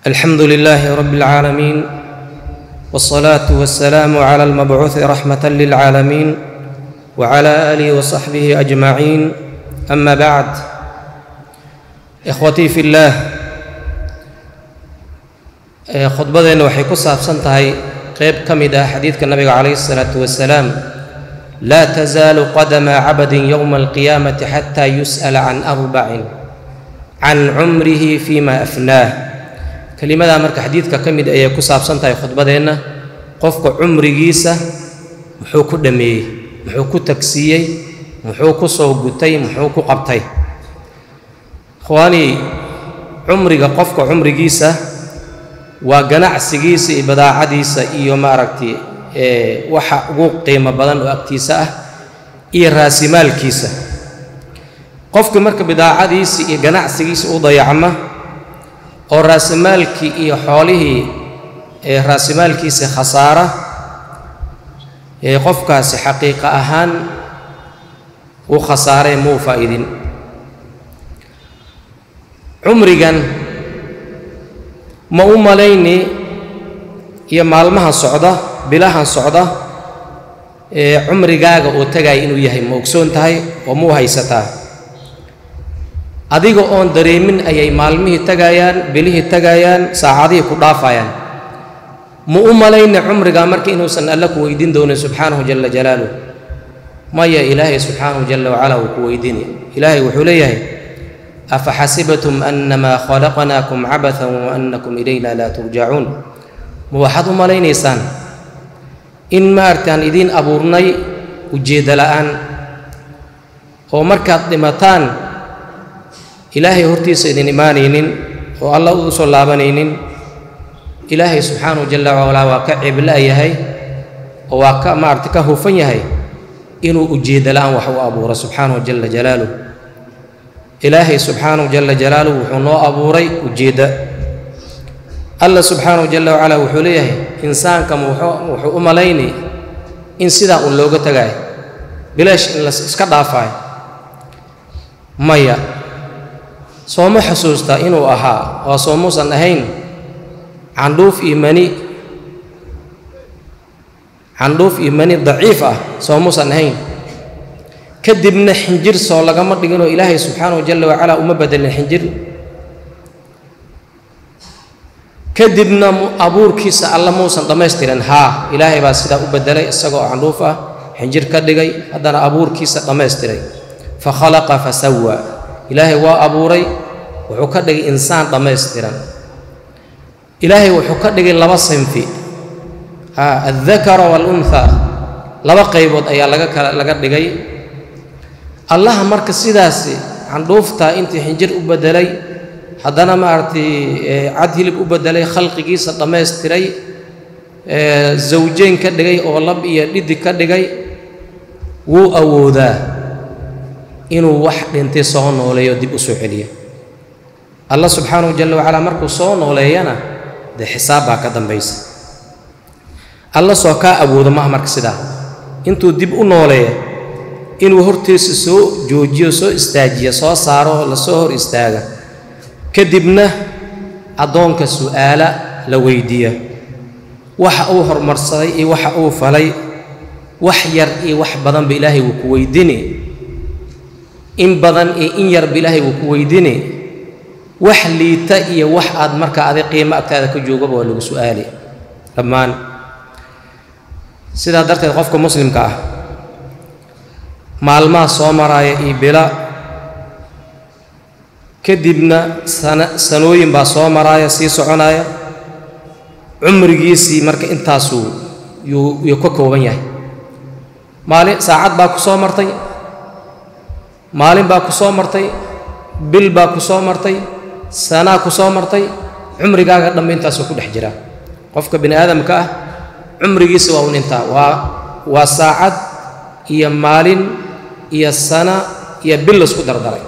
الحمد لله رب العالمين والصلاه والسلام على المبعوث رحمه للعالمين وعلى اله وصحبه اجمعين اما بعد ikhwatii fi illaah khudbadeenna waxay ku saabsan tahay qeyb ka mid ah xadiidka nabiga calayhi isalaatu wasalaam laa tasaalu qadama cabadin yowma alqiyaamati xataa yus'ala can arbacin can cumrihi fima afnaah kelimadaa marka xadiidka ka mid ayay ku saabsan tahay khudbadeenna qofka cumrigiisa muxuu ku dhammeeyey muxuu ku tagsiiyey muxuu ku soo gutay muxuu ku qabtay ikhwaanii cumriga qofka cumrigiisa waa ganacsigiisa iyo badaacadiisa iyo maaragtay waxa ugu qiimo badan oo agtiisa ah iyo raasimaalkiisa qofka marka bidaacadiisa iyo ganacsigiisa u dayacma oo raasimaalkii iyo xoolihii ee raasimaalkiisa khasaara ee qofkaasi xaqiiqa ahaan uu khasaaree muu faa'idin cumrigan ma u malayni iyo maalmahan socda bilahan socda ee cumrigaaga oo tagaya inuu yahay ma ogsoon tahay oo muu haysataa adiga oon dareemin ayay maalmihii tagayaan bilihii tagayaan saacadihii ku dhaafayaan ma u malayni cumrigaa marka inuusan alle ku weydiin doonin subxaanahu jalla jalaaluh maya ilaahay subxaanahu jalla wacala wuu ku weydiini ilaahay wuxuu leeyahay afaxasibtum annamaa khalaqnaakum cabathan wa annakum ilayna laa turjacuun ma waxaad u malaynaysaan in maartaan idiin abuurnay ujeeddo la'aan oo markaad dhimataan ilaahay hortiisa idin imaanaynin oo alla u soo laabanaynin ilaahay subxaanahu jalla wacalaa waa ka cebla'yahay oo waa ka maarata ka hufan yahay inuu ujeeddo la'aan wax u abuuro subxaanahu jalla jalaaluh ilaahay subxaanahu jalla jalaaluhu wuxuu noo abuuray ujeedda alla subxaanahu jalla wacalaa wuxuu leeyahay insaanka wuxuu u malaynay in sidaa uun looga tagaayo bilaash in la iska dhaafaayo maya sooma xusuustaa inuu ahaa oo soomuusan ahayn candhuuf iyo mani candhuuf iyo mani daciif ah soomuusan ahayn kadibna xinjir soo lagama dhiginoo ilaahay subxaanahu jalla wacalaa uma bedelin xinjir kadibna abuurkiisa alla muusan dhammaystirin haa ilaahay baa sidaa u bedelay isagoo candhuuf ah xinjir ka dhigay haddana abuurkiisa dhammaystiray fa khalaqa fa sawaa ilaahay waa abuuray wuxuu ka dhigay insaan dhammaystiran ilaahay wuxuu ka dhigay laba sinfi haa addakara waalunhaa laba qaybood ayaa laga kala laga dhigay allaha marka sidaasi candhuuftaa intii xinjir u bedelay haddana maaragtay cad hilib u bedelay khalqigiisa dhammaystiray zawjeyn ka dhigay oo lab iyo dhidig ka dhigay wuu awoodaa inuu wax dhintay soo nooleeyo dib u soo celiya allah subxaanahu jalla wacalaa markuu soo nooleeyana dee xisaab baa ka dambaysa alla soo kaa awoodo maaha marka sidaa intuu dib u nooleeya inuu hortiisa soo joojiyo soo istaajiya soo saaro la soo hor istaaga kadibna addoonka su'aala la weydiiya waxa uu horumarsaday iyo waxa uu falay wax yar iyo wax badanba ilaahay wuu ku weydiini in badan iyo in yarba ilaahay wuu ku weydiini wax liita iyo wax aad marka adi qiimo agtaada ka joogaba waa lagu su'aali dhammaan sidaa darteed qofka muslimka ah maalmaha soo maraaya iyo bila kadibna sana sanooyin baa soo maraaya sii soconaaya cumrigiisii marka intaasuu yuu yuu ka kooban yahay maalin saacad baa ku soo martay maalin baa ku soo martay bil baa ku soo martay sanaa ku soo martay cumrigaaga dhambe intaasuu ku dhex jiraa qofka bini aadamka ah cumrigiisa waa un intaa waa waa saacad iyo maalin iyo sana iyo bil laisku dardaray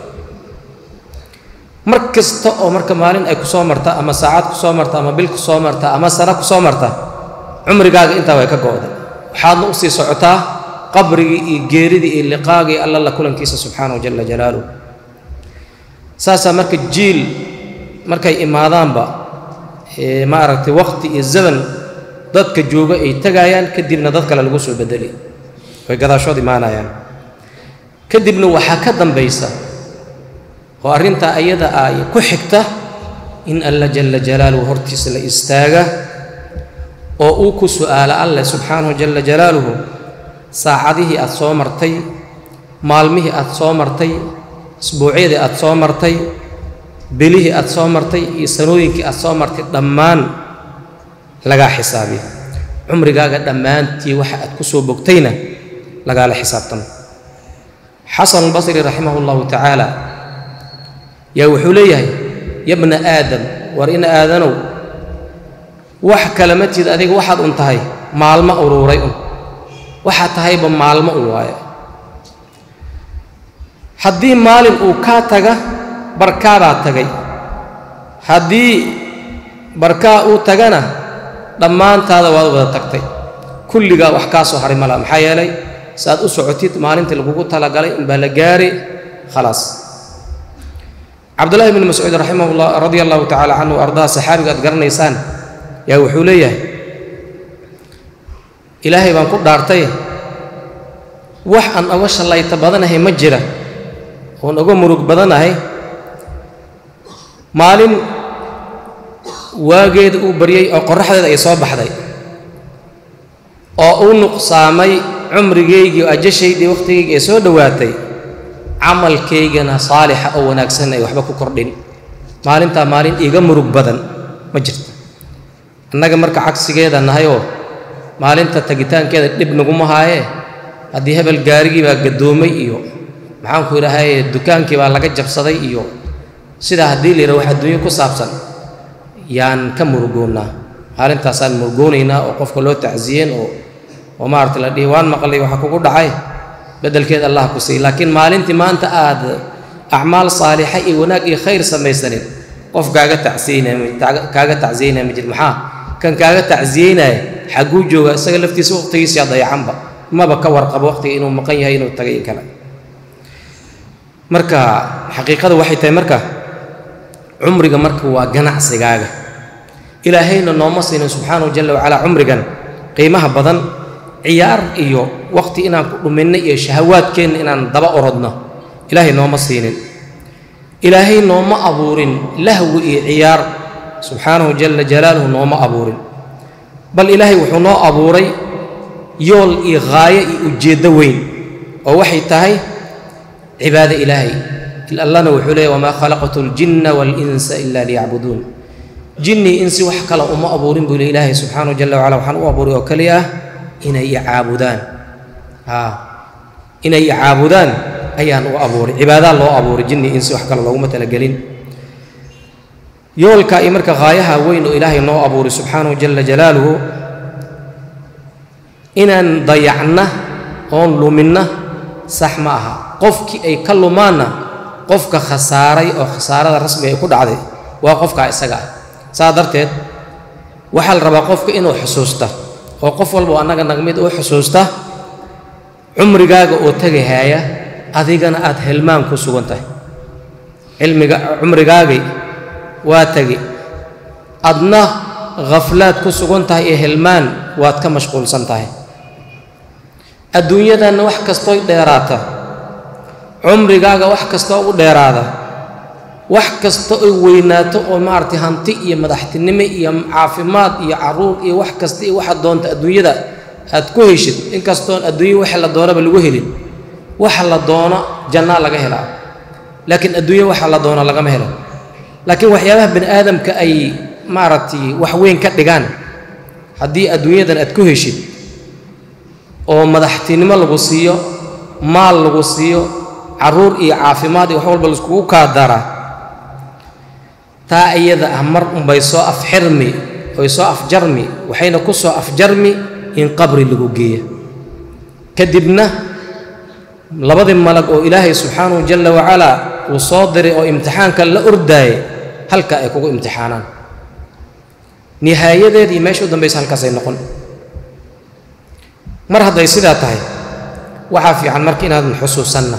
mar kasta oo marka maalin ay ku soo marta ama saacad ku soo marta ama bil ku soo marta ama sana ku soo marta cumrigaaga intaa way ka go'day waxaadna u sii socotaa qabrigii iyo geeridii iyo liqaagii alla la kulankiisa subxaanahu jalla jalaaluh saasaa marka jiil markay imaadaanba maaragtay waqti iyo zaman dadka jooga ay tagayaan kadibna dad kale lagu soo bedeli way gadaashood imaanayaan kadibna waxaa ka dambaysa oo arrintaa ayada ay ku xigta in alla jalla jalaaluhu hortiisa la istaaga oo uu ku su'aalo alleh subxaanahu jalla jalaaluhu saacadihii aad soo martay maalmihii aad soo martay isbuucyadii aad soo martay belihii aad soo martay iyo sanooyinkii aad soo martay dhammaan lagaa xisaabiya cumrigaaga dhammaantii waxa aad ku soo bogtayna lagaala xisaabtamo xasan albasri raximahu llahu tacaala yaa wuxuu leeyahay yabna aadam war in aadanow wax kale ma tid adiga waxaad un tahay maalmo uruuray un waxaad tahayba maalmo un waaye haddii maalin uu kaa taga barkaadaa tagay haddii barkaa uu tagana dhammaantaada waad wada tagtay kulligaa wax kaa soo haray malaha maxaa yeelay si aad u socotid maalintii lagugu talagalay inbaa la gaari khalaas cabdullahi bni mascuud raximahullah radia allahu tacala canhu ardaha saxaabiga aad garanaysaan yaa wuxuu leeyahay ilaahay baan ku dhaartay wax aan oga shallayta badanahay ma jira oon oga murug badanahay maalin waageeda uu baryey oo qorraxdeeda ay soo baxday oo uu nuqsaamay cumrigaygii oo ajashaydii wakhtigaygii ay soo dhowaatay camalkaygana saalixa oo wanaagsan ay waxba ku kordhin maalintaa maalin iiga murug badan ma jirto annaga marka cagsigeeda nahayoo maalinta tagitaankeeda dhib naguma haayee haddii hebel gaarigii baa gaddoomay iyo maxaanku idhaahaye dukaankii baa laga jabsaday iyo sidaa haddii la yidhaha wax adduunyo ku saabsan yaan ka murugoonnaa maalintaasaan murugoonaynaa oo qofka loo tacsiyeen oo oo maarata la dhihi waan maqlay waxa kugu dhacay beddelkeed allah ku siiy laakiin maalintii maanta aad acmaal saalixa iyo wanaag iyo khayr samaysanin qof kaaga tacsiyeynaya kaaga tacsiyeynaya ma jir maxaa kan kaaga tacsiyeynaya xagguu jooga isaga laftiisa waqtigiisiyaa dayacanba maba ka warqabo waqtiga inuu maqan yahay inuu tagay in kale marka xaqiiqada waxay tahay marka cumriga marka waa ganacsigaaga ilaahayna nooma siinin subxaanahu jalla wacalaa cumrigan qiimaha badan ciyaar iyo waqti inaan ku dhuminno iyo shahawaadkeenna inaan daba orodno ilaahay nooma siinin ilaahay nooma abuurin lahwi iyo ciyaar subxaanahu jalla jalaaluhu nooma abuurin bal ilaahay wuxuu noo abuuray yool iyo haayo iyo ujeeddo weyn oo waxay tahay cibaado ilaahay allana wuxuu leeyahy wamaa khalaqtu aljinna waalinsa ila liyacbuduun jinni insi wax kale uma abuurin buu le ilaahay subxaanahu jalla wacala waxaan u abuuray oo keliya ah inay icaabudaan haa inay icaabudaan ayaan u abuuray cibaadaa loo abuuray jinni insi wax kale looguma talagelin yoolka iyo marka haayaha weyn oo ilaahay noo abuuray subxaanahu jalla jalaaluhu inaan dayacna oon luminna sax ma aha qofkii ay ka lumaanna qofka khasaaray oo khasaarada rasmiga ay ku dhacday waa qofkaa isaga ah saa darteed waxaa la rabaa qofka inuu xusuusta oo qof walba annaga nag mid uu xusuusta cumrigaaga oo tegahaaya adigana aad helmaan ku sugan tahay cilmiga cumrigaagii waa tegi adna khaflaad ku sugan tahay iyo helmaan waad ka mashquulsan tahay adduunyadanna wax kastooy dheeraata cumrigaaga wax kastoo u dheeraada wax kasta oy weynaato oo maaragtay hanti iyo madaxtinimo iyo caafimaad iyo caruur iyo wax kasta iyo waxaad doonta adduunyada aad ku heshid inkastoon adduunya waxa la doonaba lagu helin waxa la doono jannaa laga helaa laakiin adduunya waxa la doono lagama helo laakiin waxyaabaha bani aadamka ay maaragtay wax weyn ka dhigaan haddii adduunyadan aad ku heshid oo madaxtinimo lagu siiyo maal lagu siiyo caruur iyo caafimaad iyo wax walba laiskugu kaa dara taa iyada ah mar unbay soo afxirmi oy soo afjarmi waxayna ku soo afjarmi in qabri lagu geeya kadibna labadii malag oo ilaahay subxaanahu jalla wacalaa uu soo diray oo imtixaanka la ordaayay halka ay kugu imtixaanaan nihaayadeed iyo meesha u dambaysa halkaasay noqon mar hadday sidaa tahay waxaa fiican marka inaadan xusuusanna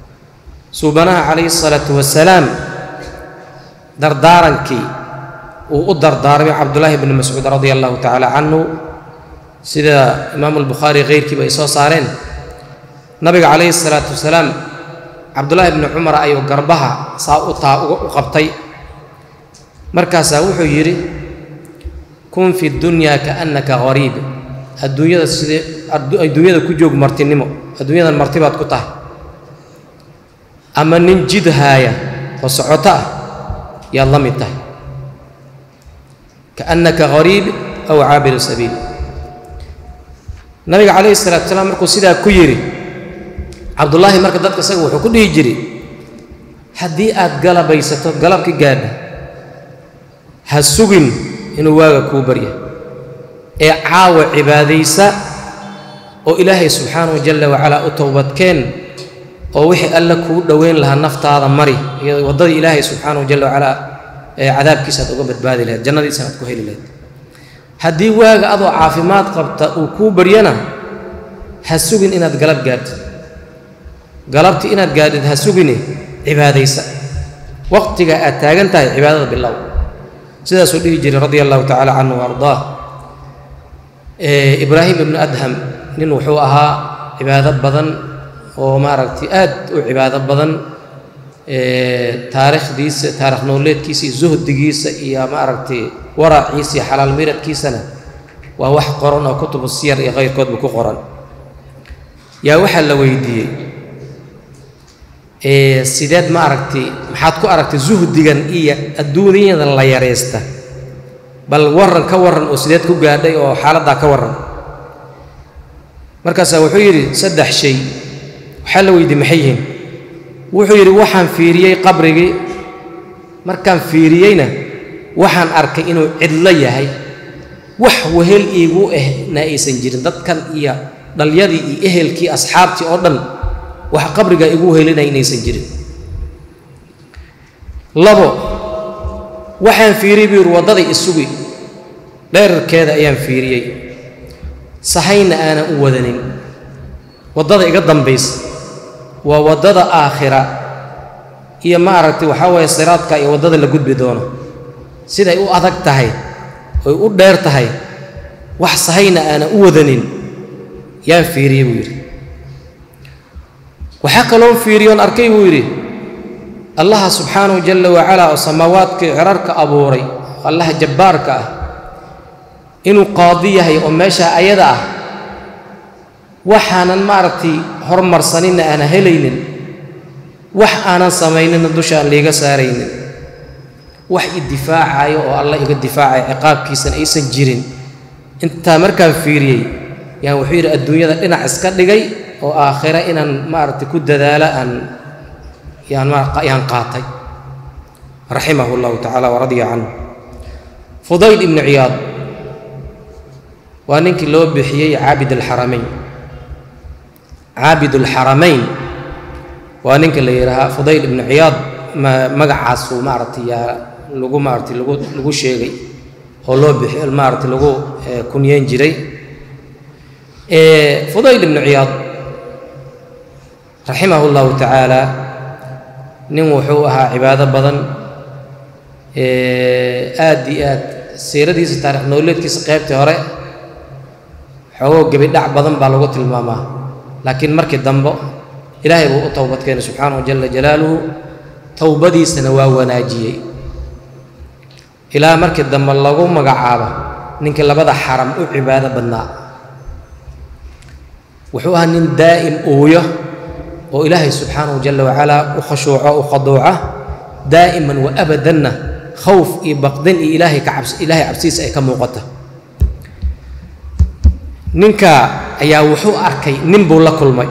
suubanaha calayhi salaatu wasalaam dardaarankii uu u dardaarmay cabdullaahi bni mascuud radia allahu tacaala canhu sida imaamu albukhaari keyrkiiba ay soo saareen nabiga calayhi salaatu wasalaam cabdullaahi bni cumar ayuu garbaha saa u taa u qabtay markaasaa wuxuu yidhi kun fi dunyaa kaannaka hariib adduunyada sidee adduunyada ku joog martinimo adduunyadan marti baad ku tahay ama nin jid haaya oo socoto ah yaad la mid tahay kaannaka hariib aw caabiru sabiil nabiga calayhi salaatu salaam markuu sidaa ku yidhi cabdullaahi marka dadka isaga wuxuu ku dhihi jiray haddii aad galabaysato galabki gaadha ha sugin inuu waaga kuu barya ee caawa cibaadaysa oo ilaahay subxaanahu jalla wacalaa u towbadkeen oo wixii alle kuu dhoweyn lahaa naftaada mari iyo waddadii ilaahay subxaanahu jalla wacalaa ee cadaabkiisa aad uga badbaadi lahayd jannadiisana aad ku heli lahayd haddii waaga adoo caafimaad qabta uu kuu baryana ha sugin inaad galab gaadhid galabti inaad gaadhid ha sugine cibaadaysa waqtiga aad taagan tahay cibaadada bilow sidaasuu dhihi jiray radia allahu tacaala canhu wa ardaah ibraahim ibnu adham nin wuxuu ahaa cibaado badan oo maaragtay aad u cibaado badan taarikhdiisa taarikh nooleedkiisa iyo zuhdigiisa iyo maaragtay waraciisa iyo xalaal miradkiisana waa wax qoran oo kutubu siyar iyo kayrkoodba ku qoran yaa waxaa la weydiiyey sideed ma aragtay maxaad ku aragtay zuhdigan iyo adduunyadan la yaraysta bal warran ka warran oo sideed ku gaadhay oo xaaladdaa ka warran markaasaa wuxuu yidhi saddex shay waxaa la weydiiyey maxay yihiin wuxuu yidhi waxaan fiiriyey qabrigii markaan fiiriyeyna waxaan arkay inuu cidlo yahay wax wehel iigu ehna aysan jirin dadkan iyo dhalyadii iyo ehelkii asxaabtii oo dhan wax qabrigaa igu wehelinaya inaysan jirin labo waxaan fiiriyey buu yidhi waddaday isugi dheerarkeeda ayaan fiiriyey sahayna aanan u wadanin waddada iga dambaysa waa waddada aakhira iyo ma aragtay waxaa waaye siraadka iyo waddada la gudbi doono siday u adag tahay oy u dheer tahay wax sahayna aanan u wadanin yaan fiiriyey buu yidhi waxaa kaloon fiiriyoon arkay buu yidhi allaha subxaanahu jalla wacalaa oo samaawaadkii cirarka abuuray allaha jabbaarka ah inuu qaadi yahay oo meeshaa ayada ah waxaanan maaragtay hormarsaninna aanan helaynin wax aanan samaynina dusha aan liiga saaraynin wax i difaacayo oo alla iga difaacaya ciqaabkiisana aysan jirin intaa markaan fiiriyey yaan wuxuu yidhi adduunyada dhinac iska dhigay oo aakhira inaan maaragtay ku dadaalo aan yaan yaan qaatay raximahu llahu tacaala waradiya canhu fudayl ibnu ciyaad waa ninkii loo bixiyey caabid alxaramayn caabid alxaramayn waa ninka la yidhaahaa fudayl ibnu ciyaad magacaasuu maaragtay yaa lagu maaragtay lagu lagu sheegay oo loo bixi maaragtay lagu kunyeyn jiray fudayl ibnu ciyaad raximahu llahu tacaala nin wuxuu ahaa cibaado badan aad iyo aad siiradiisa taarikh nololeedkiisa qaybtii hore xoogoo gebidhac badan baa lagu tilmaamaa laakiin markii dambe ilaahay buu u towbad keenay subxaanahu jala jalaaluhu towbadiisana waa wanaajiyey ilaa markii dambe lagu magacaabo ninkii labada xaram u cibaado badnaa wuxuu ahaa nin daa'im uuyo oo ilaahay subxaanahu jala wacalaa u khashuuco u khaduuca daa'iman wa abadanna khawf iyo baqdin iyo ilaahay ka cabs ilaahay cabsiisa ay ka muuqata ninka ayaa wuxuu arkay nin buu la kulmay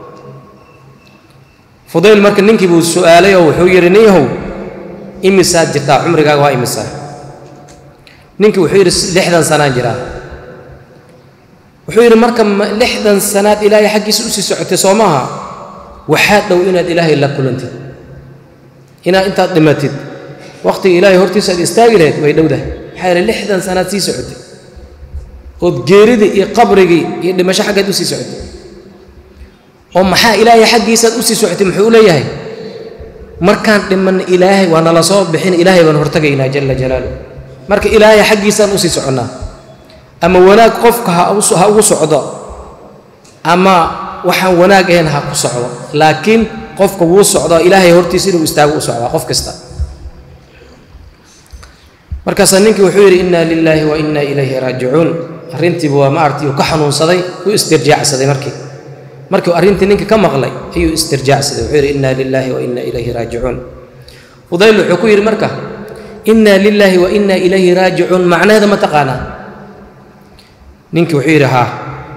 fudayl marka ninkii buu su'aalay oo wuxuu yidhi nin yahow imisaad jirtaa cumrigaaga waa imisaa ninkii wuxuu yidhi lixdan sanaan jiraa wuxuu yidhi marka lixdan sanaad ilaahay xaggiisa usii socotay soo maaha waxaa dhow inaad ilaahay la kulantid inaad intaad dhimatid wakhtiga ilaahay hortiisa aad istaagi lahayd way dhowdahay maxaa yeele lixdan sanaad sii socotay ood geeridii iyo qabrigii iyo dhimasho xaggeed usii socotay oo maxaa ilaahay xaggiisaad usii socotay muxuu u leeyahay markaan dhimanna ilaahay waa nala soo bixin ilaahay baan hortagaynaa jala jalaaluh marka ilaahay xaggiisaan usii soconnaa ama wanaag qofka ha ugu socdo ama waxaan wanaag ahayn ha ku socdo laakiin qofka wuu socdaa ilaahay hortiisa inuu istaago u socdaa qof kasta markaasaa ninkii wuxuu yidhi inna lilaahi wa inna ilayhi raajicuun arrintiiba waa maaragtay uu ka xanuunsaday uu istirjaacsaday markii markii arrintii ninka ka maqlay ayuu istirjaacsaday wuxuu yidhi inna lilaahi wa inna ilayhi raajicuun fudayl wuxuu ku yidhi marka inna lilaahi wa inna ilayhi raajicuun macnaheeda ma taqaanaa ninkii wuxuu yidhi haa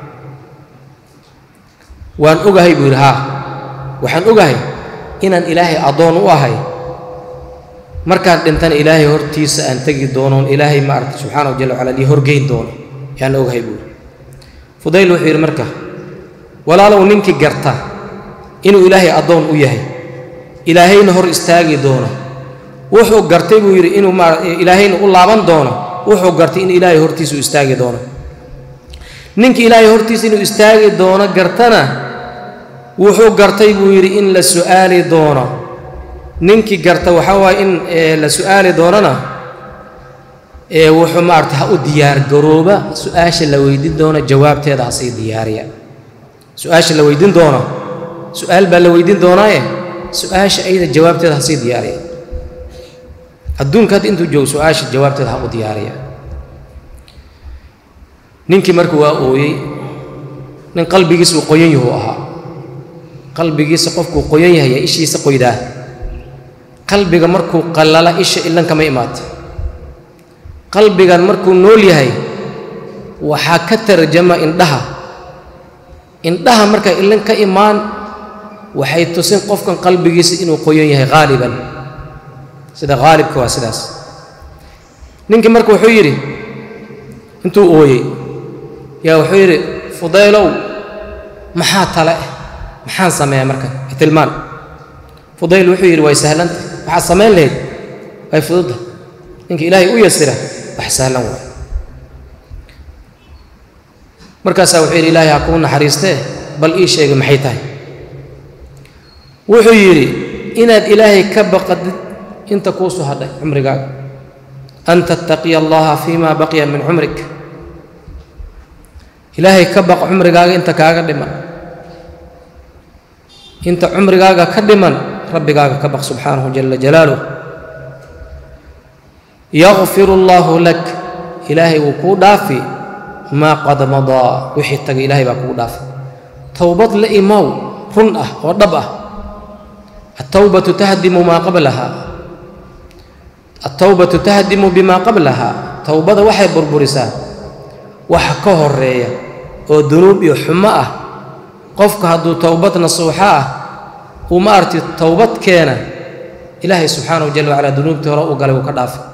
waan ogahay buu yidhi haa waxaan ogahay inaan ilaahay addoon u ahay markaan dhintana ilaahay hortiisa aan tegi doonoon ilaahay maaragta subxaanahu jalla wacala lii horgeyn doono yaan ogahay buu yidhi fudayl wuxuu yidhi marka walaalow ninkii garta inuu ilaahay addoon u yahay ilaahayna hor istaagi doono wuxuu gartay buu yidhi inuu ma ilaahayna u laaban doono wuxuu gartay in ilaahay hortiisa u istaagi doono ninkii ilaahay hortiisa inuu istaagi doono gartana wuxuu gartay buu yidhi in la su'aali doono ninkii garta waxaa waaye in la su'aali doonona wuxuu maarata ha u diyaargarooba su-aasha la weydiin doono jawaabteeda hasii diyaariya su-aasha la weydiin doono su-aal baa la weydiin doonaaye su-aasha ayada jawaabteeda hasii diyaariya adduunka hadda intuu joogo su-aasha jawaabteeda ha u diyaariya ninkii marka waa ooyey nin qalbigiisa uu qoyan yahu ahaa qalbigiisa qofkuu qoyan yahay yaa ishiisa qoydaa qalbiga markuu qallala isha ilan kama imaata qalbigan markuu nool yahay waxaa ka tarjama indhaha indhaha markaa ilan ka imaan waxay tusin qofkan qalbigiisa inuu qoyan yahay haaliban sida haalibka waa sidaas ninkii marka wuxuu yidhi intuu ooyey yaa wuxuu yidhi fudaylow maxaa tale ah maxaan sameeyaa marka tilmaan fudayl wuxuu yidhi way sahlanta waxaad samayn lahayd way fududda ninka ilaahay u yasira wax sahlan waay markaasaa wuxuu yidhi ilaahay ha kuu naxariistee bal ii sheegay maxay tahay wuxuu yidhi inaad ilaahay ka baqadid inta kuu soo hadhay cumrigaaga an tattaqiya allaha fima baqiya min cumrik ilaahay ka baq cumrigaaga inta kaaga dhiman inta cumrigaaga ka dhiman rabbigaaga ka baq subxaanahu jala jalaaluh yakfiru allaahu lak ilaahay wuu kuu dhaafi maa qad madaa wixii tagay ilaahay baa kugu dhaafi towbad la imow run ah oo dhab ah altawbatu tahdimu maa qablaha altawbatu tahdimu bimaa qablaha towbada waxay burburisaa waxa ka horeeya oo dunuub iyo xumo ah qofka hadduu towbad nasuuxo ah uu ma arti towbad keena ilaahay subxaanahu jala wacala dunuubtii hore u galay wuu ka dhaafa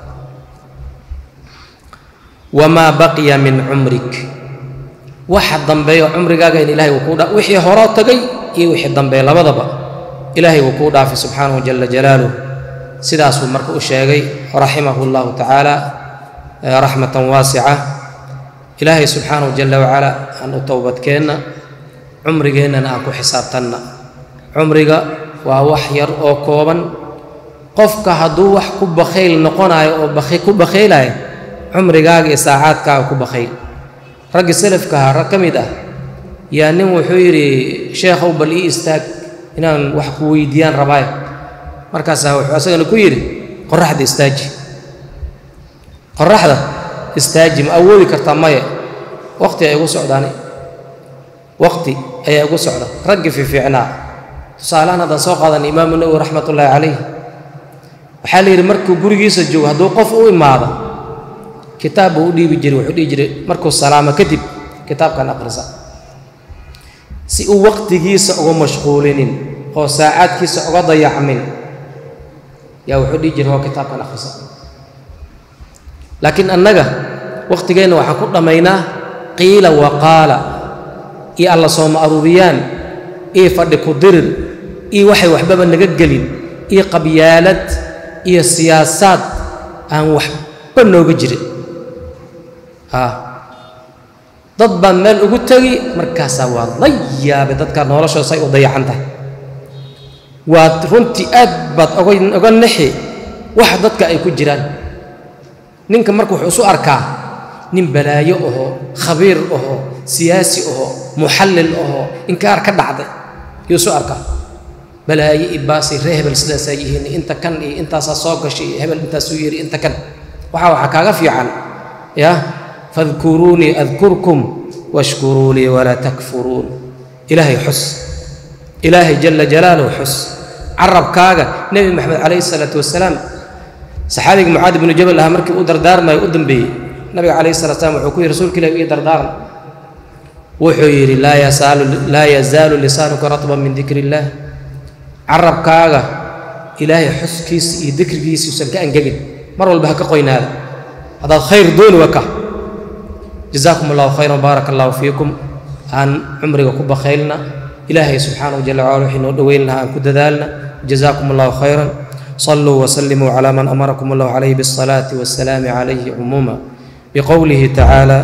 wamaa baqiya min cumrik waxa dambeeyo cumrigaaga in ilahay wuu kuu dhaa wixii horoo tagay iyo wixii dambeeya labadaba ilaahay wuu kuu dhaafay subxaanahu jala jalaaluh sidaasuu marka u sheegay raximahu llahu tacaala raxmatan waasica ilaahay subxaanahu jala wacala aan u towbadkeenna cumrigeennana aan ku xisaabtanna cumriga waa wax yar oo kooban qofka hadduu wax ku bakhayl noqonayo oo ku bakhaylaya cumrigaaga iyo saacaadkaaga ku bakhayl raggi salafkaha rag ka mid ah yaa nin wuxuu yidhi sheekhow bal ii istaag inaan wax ku weydiiyaan rabaayo markaasaa wuxuu asagana ku yidhi qoraxda istaaji qoraxda istaaji ma awoodi kartaa maya waqti ay igu socdaani waqti ayaa igu socda raggi fiifiicnaa tusaalehaan haddaan soo qaadan imaamu nawowi raxmatullaahi calayh waxaa la yidhi markuu gurigiisa joogo hadduu qof u imaado kitaab buu u dhiibi jiray wuxuu dhihi jiray markuu salaamo kadib kitaabkan aqrisa si uu waqtigiisa uga mashquulinin oo saacaadkiisa uga dayacmin yaa wuxuu dhihi jiray oo kitaabkan aqrisa laakiin annaga waqtigeenna waxaan ku dhammaynaa qiila wa qaala iyo alla sooma aruuriyaan iyo fadhi ku dirir iyo waxay waxbaba naga gelin iyo qabyaalad iyo siyaasaad aan waxba nooga jirin dad baan meel ugu tegi markaasaa waa la yaabay dadka noloshooda say u dayacan tahay waad runtii aad baad oga nexi wax dadka ay ku jiraan ninka marka wuxuu isu arkaa nin balaayo aho khabiir aho siyaasi aho muxallil aho inkaar ka dhacday yuu isu arkaa balaayo ibaasi ree hebel sidaasaa yihiin inta kan iyo intaasaa soo gashay iyo hebel intaasuu yiri inta kan waxaa waxaa kaaga fiican ya fadkuruunii adkurkum washkuruu lii walaa takfuruun ilaahay xus ilaahay jala jalaaluhu xus carabkaaga nebi maxamed calayhi isalaatu wasalaam saxaabiga mucaad ibnu jabal ahaa markii uu dardaarmayo u dambeeyey nabiga calayhi salatu slam wuxuu ku yidhi rasuulka ilahi ii dardaaran wuxuu yidhi laa yazaalu laa yazaalu lisaanuka ratban min dikri illaah carabkaaga ilaahay xuskiisa iyo dikrigiisa usan ka angegin mar walba ha ka qoynaada haddaad khayr dooni waka jazaakum allahu khayran baaraka allahu fiikum aan cumriga ku bakhaylna ilaahay subxaanahu jala wacala wixii noo dhoweyn lahaa aan ku dadaalna jazaakum allahu khayran صلوا وسلموا على من أمركم الله عليه بالصلاة والسلام عليه عموما بقوله تعالى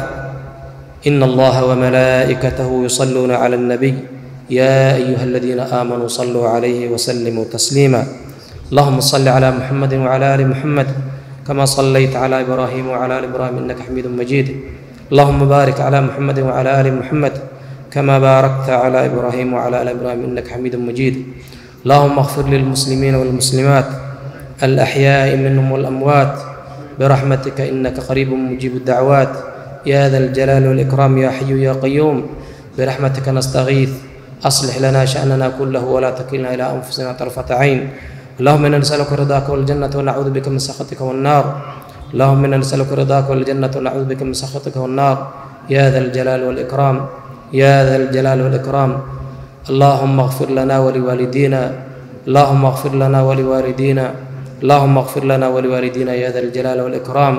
إن الله وملائكته يصلون على النبي يا أيها الذين آمنوا صلوا عليه وسلموا تسليما اللهم صل على محمد وعلى آل محمد كما صليت على إبراهيم وعلى آل إبراهيم إنك حميد مجيد اللهم بارك على محمد وعلى آل محمد كما باركت على إبراهيم وعلى آل إبراهيم إنك حميد مجيد اللهم اغفر للمسلمين والمسلمات الأحياء منهم والأموات برحمتك إنك قريب مجيب الدعوات يا ذا الجلال والإكرام يا حي يا قيوم برحمتك نستغيث أصلح لنا شأننا كله ولا تكلنا إلى أنفسنا طرفة عين اللهم إنا نسألك رضاك والجنة ونعوذ بك من سخطك والنار اللهم إنا نسألك رضاك والجنة ونعوذ بك من سخطك والنار يا ذا الجلال والإكرام يا ذا الجلال والإكرام اللهم اغفر لنا ولوالدينا اللهم اغفر لنا ولوالدينا اللهم اغفر لنا ولوالدينا يا ذا الجلال والإكرام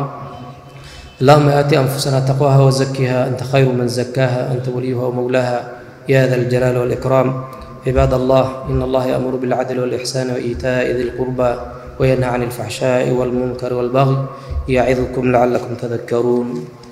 اللهم آت أنفسنا تقواها وزكها أنت خير من زكاها أنت وليها ومولاها يا ذا الجلال والإكرام عباد الله إن الله يأمر بالعدل والإحسان وإيتاء ذي القربى وينهى عن الفحشاء والمنكر والبغي يعظكم لعلكم تذكرون